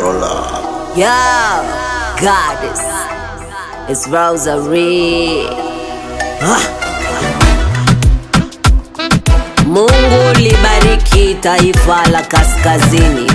Roll up. Yo, goddess. It's Rosary. Ah. Mungu libariki taifa la kaskazini.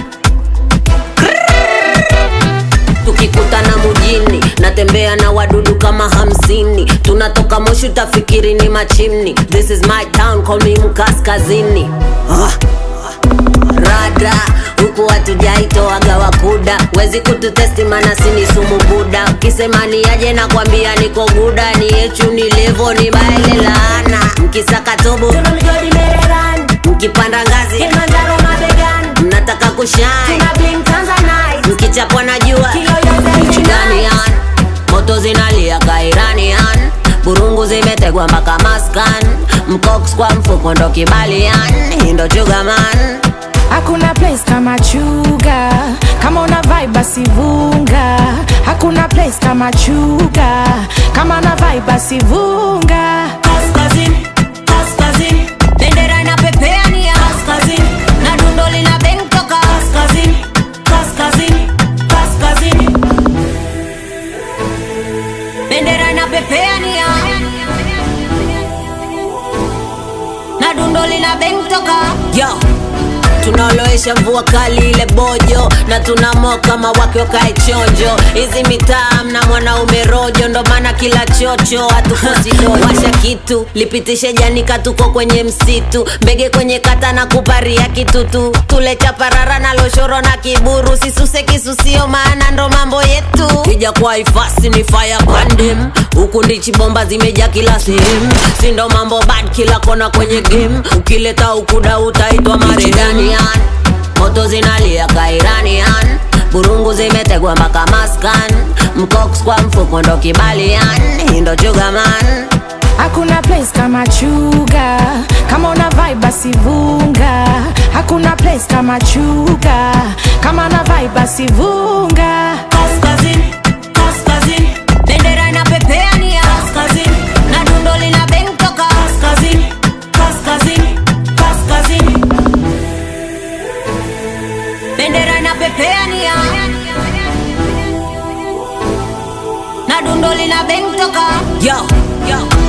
tukikutana mujini natembea na wadudu kama hamsini tunatoka moshi utafikiri ni machimni this is my town call me mkaskazini ah. rada huku hatujaitoaga wakuda wezi kututesti mana sini sumu buda ukisema ni aje na kwambia niko guda ni yechu ni levo ni baele laana mkisaka tobo Tunamjodi Mereran, mkipanda ngazi Kilimanjaro mabegan, mnataka kushine tuna bling Tanzanite, mkichapwa na jua kilo yote Chudanian, moto zinalia kairanian burungu zimetegwa mpaka maskan mcox kwa mfuko ndo kibalian hii ndo chugaman hakuna place kama chuga kama una vibe basi vunga hakuna place kama chuga kama una vibe basi vunga kaskazini kaskazini bendera inapepea ni ya kaskazini na dundo lina beng toka kaskazini kaskazini kaskazini bendera inapepea ni ya na dundo lina beng toka yo tunaoloesha mvua kali ile bojo na tunamoa kama wake wakae chonjo hizi mitaa mna mwanaume rojo ndo maana kila chocho hatukosi dojo washa kitu lipitishe janika tuko kwenye msitu mbege kwenye kata na kuparia kitutu tule chaparara na loshoro na kiburu sisuse kisusio maana ndo mambo yetu kija kwa ifasi ni fire pandem huku ndichi bomba zimeja kila sehemu sindo mambo bad kila kona kwenye game ukileta ukuda utaitwa maredanian moto zinalia kairanian burungu zimetegwa mpaka maskan mcox kwa mfuko ndo kibalian hii ndo chugaman hakuna place kama chuga kama una vibe basi vunga hakuna place kama chuga kama una vibe basi vunga kaskazini kaskazini bendera inapepea ni ya kaskazini na dundo lina beng toka kaskazini kaskazini kaskazini bendera inapepea ni ya na dundo lina beng toka yo, yo.